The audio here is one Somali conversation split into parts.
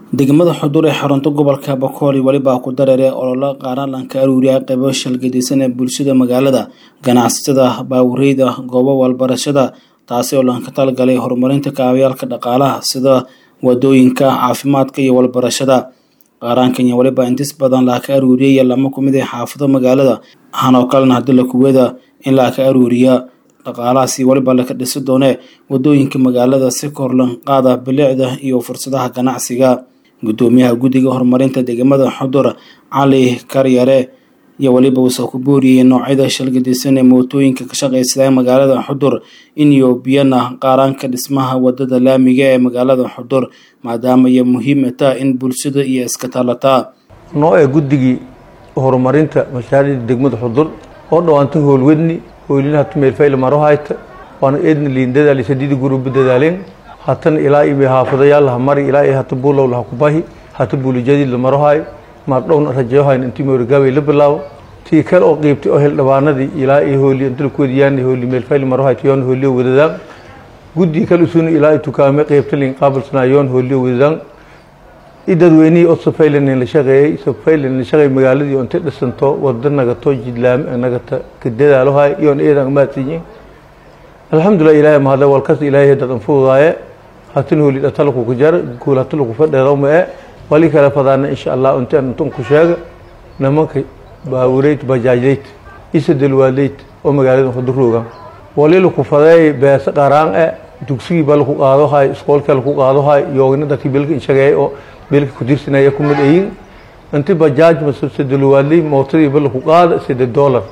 degmada xudur ee xarunta gobolka bakooli welibaa ku dareere ololo qaaralanka aruuriya qaybo shalgadisan ee bulshada magaalada ganacsatada baawureyda goobo walbarashada taasi oo lanka talgalay horumarinta kaabayaalka dhaqaalaha sida wadooyinka caafimaadka iyo walbarashada qaaraankanya weliba intis badan laaka aruuriyaya lama kumid ee xaafado magaalada hanoo kalena hadii la kuwada in laaka aruuriya dhaqaalahaasi weliba laka dhisi doonee wadooyinka magaalada si korlan qaada bilicda iyo fursadaha ganacsiga gudoomiyaha guddiga horumarinta degmada xudur cali karyare iyo weliba uusoo ku booriyey noocyada shalgadisan ee mootooyinka ka shaqaysada magaalada xudur iniyo biyana qaaraanka dhismaha wadada laamiga ee magaalada xudur maadaama ay muhiim taa in bulshada iyo iska talataa noo ee guddigii horumarinta mashaariicda degmada xudur oo dhawaantay howlwadni hoylinaha tumeelfayl marohayta waana eedna liin dadaali sadidi guruba dadaaleen hatana ilaa ibe haafadayaal laha mari ilaa i hata buulow laha kubahi hata buulijadid la marohay maardhowna rajeeyohayn intii moorigaabay la bilaabo tii kale oo qiibtay oo heldhabaanadii ilaa i hooli inta lakuwadiyaan hooli meelfayl marohayta yoon hooliyo wadadaan guddigii kale usuna ilaa i tukaame qiibta liin qaabilsanaa yoon hooliyo wadadaan i dadweynihii oo safaylanin la shaqeeyey safaylanin la shaqeey magaaladii oo intay dhisanto wada nagato jidlaam nagata ka dadaalohay yoon eedan maadsiyin alxamdulilah ilaahay mahadle walkas ilaahay dadan fududaaye hatin hooli dhatalaku ku jar guul hatalaku fadheedawma e wali kale fadaana insha allah intaan intun ku sheega nimanka baawureyd bajaajleyd isa dalwaadleyd oo magaalada hudurooga wali laku fadeey beese qaraan e dugsigii ba laku qaadohay iskoolka laku qaadohay yoogna dadkii belka inshageey oo belka kudirsanaya kumid ayin inti bajaaj mase dalwaadley mootadii ba laku qaada sida dollar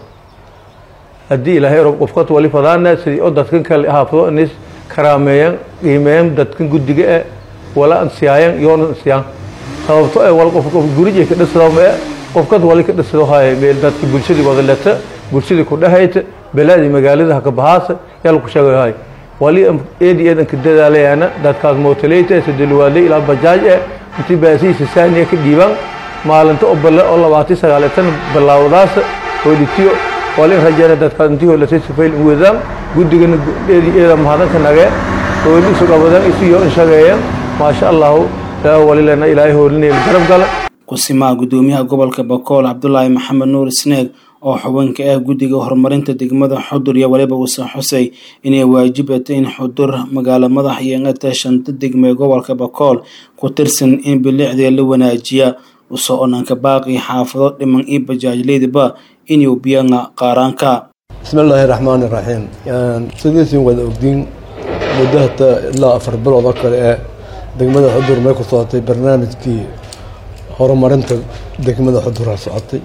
haddii ilaahay rob qofkat wali fadaana sidii oo dadkan kale haafado inis karaameeyan qiimeeyan dadkan guddiga e wala ansiyaayan yoona ansiyaan sababto e wal qof qof gurij ka dhisado e qofkad wali ka dhisado hay meel dadki bulshadii wada leta bulshadii ku dhahayta balaadii magaalada ha ka bahaasa yal ku sheegahay wali eedi eedan ka dadaalayaana dadkaas mootaleyta sidilwaadley ilaa bajaaj e intii baasiisa saaniya ka dhiibaan maalinta oo balle oo labaatan sagaaleetan bilaawdaas hoolitiyo walin rajeena dadkaas intii holatay sifayl in wadaan guddigana eedi eeda mahadanka nage hooli isu qabadaan isu yo in shageeyaan maasha allahu taa walilena ilaahay hoolinayla garab gala kusimaa gudoomiyaha gobolka bakool cabdulaahi maxamed nuur isneeg oo xubinka ah guddiga horumarinta degmada xudur iyo weliba uuse xusay inay waajibata in xudur magaalo madax yeengata shanta degme gobolka bakool ku tirsan in bilicdee la wanaajiya usoo onanka baaqi xaafado dhiman iyo bajaajleydaba inuu biyanga qaaraanka bismi illaahi raxmaan iraxiim sidaysin wada ogdiin muddo hata ilaa afar bilood oo kale ee degmada xudur may ku socotay barnaamijkii horumarinta degmada xudur ha socotay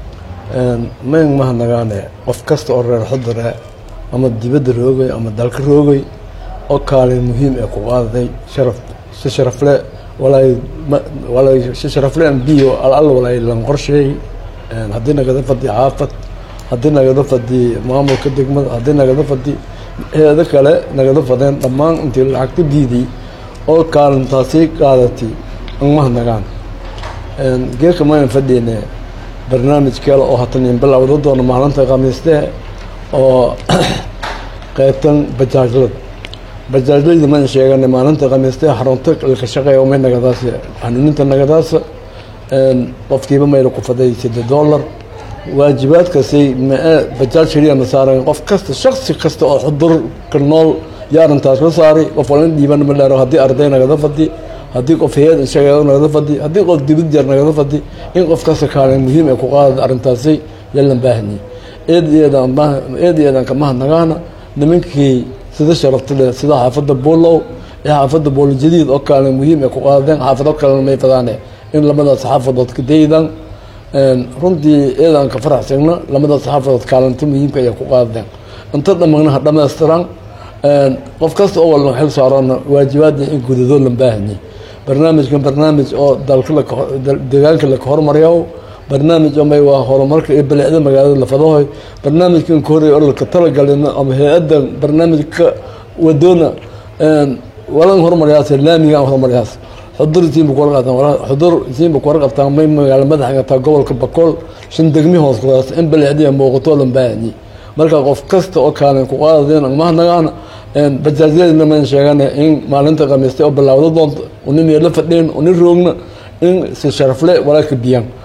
mayn mahadnagaane qof kasta oo reer xudure ama dibadda roogay ama dalka roogay oo kaalin muhiim ee ku qaadaday sharaf si sharafle walaay walaay si sharafle an biyo al walaay lan qorsheey haddii nagada fadi xaafad haddii nagada fadi maamulka degmada haddii nagada fadi hay-ado kale nagada fadeen dhammaan intii lacagta diiday oo kaalintaasi qaadatay an mahadnagaan geerka maynan fadhiyne barnaamij kale oo hatan bilowda doona maalinta khamiiste oo qeybtan bajaajlad bajaajlayda mayna sheegana maalinta khamiiste xarunta laka shaqeeya may nagadaas xanuuninta nagadaas qofkiiba mayla ku faday sida dollar waajibaadkaasi mae bajaaj shariya ma saaran qof kasta shaksi kasta oo xudurka nool yaa arintaas la saaray qof walin dhiiban ma dheero haddii arday nagada fadi haddii qof hay-ad inshageedo nagada fadi haddii qof dibad jeer nagada fadi in qof kasta kaalin muhiim ee ku qaada arrintaasi yalan baahani eed eed eedan ka mahadnagaana nimankii sida sharaftile sida xaafadda buulow ee xaafadda buulo jadiid oo kaalin muhiim ee ku qaadeen xaafado kalena may fadaane in lamadaas xaafadood ka daydan runtii eedan ka faraxsagna lamadaas xaafadood kaalinta muhiimka ayay ku qaadeen inta dhamagna ha dhamaystiran qof kasta oo walba xil saarana waajibaadna in gudado lan baahanye barnaamijkan barnaamij oo dalka deegaanka laka hormariyo barnaamij omay waa horumarka iyo bilicda magaalada lafadahoy barnaamijkan ka horey ololka talagalina ama hay-adda barnaamijka wadoona walan hormariyaas laamiga aan hormariyaas xudur isiinba kuwar qabtaan xudur isiinba kuwar qabtaan may magaalo madaxa gataa gobolka bakool shan degmi hoos kudaas in bilicdiya muuqato lan baahanye marka qof kasta oo kaalin ku qaadadeen mahadnagaana bajaajyadina man sheegana in maalinta khamiistay oo bilaawdo doonto unin la fadheen unin roogna in si sharafle walaalka biyaan